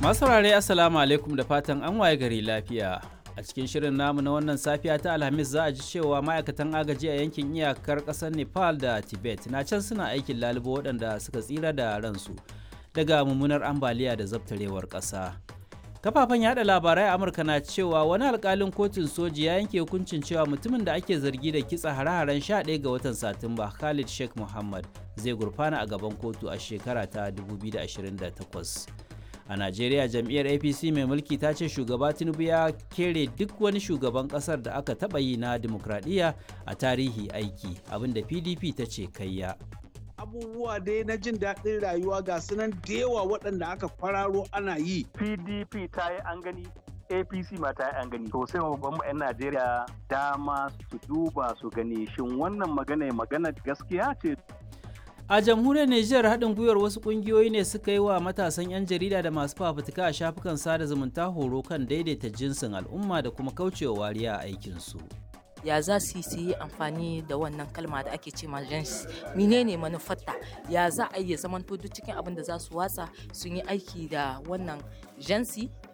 Masu saurare Assalamu alaikum da fatan an waye gari lafiya. A cikin shirin namu na wannan safiya ta Alhamis za a ji cewa ma'aikatan agaji a yankin iyakar ƙasar Nepal da Tibet na can suna aikin lalubo waɗanda suka tsira da ransu daga mummunar ambaliya da zabtarewar ƙasa. Kafafen yada labarai a Amurka na cewa wani alkalin kotun soji ya yanke hukuncin cewa mutumin da ake zargi da kitsa hare-haren 11 ga watan Satumba Khalid Sheikh Muhammad zai gurfana a gaban kotu a shekara ta 2028. a najeriya jam'iyyar apc mai mulki ta ce shugaba tinubu ya kere duk wani shugaban kasar da aka taɓa yi na dimokuraɗiyya a tarihi aiki abinda pdp ta ce kayya abubuwa dai na jin daɗin rayuwa ga sunan da yawa waɗanda aka kwararo ana yi pdp ta yi an gani apc ma ta yi an gani to sai babban 'yan najeriya dama su duba su gani shin wannan magana magana gaskiya ce a jamhuriyar niger haɗin gwiwar wasu ƙungiyoyi ne suka yi wa matasan 'yan jarida da masu fafutuka a shafukan sada zumunta horo kan daidaita jinsin al'umma da kuma kaucewa wariya a aikinsu ya za su yi amfani da wannan kalma da ake ce gens menene manufarta ya za a iya zamanto duk cikin abin da za su watsa sun yi aiki da wannan jansi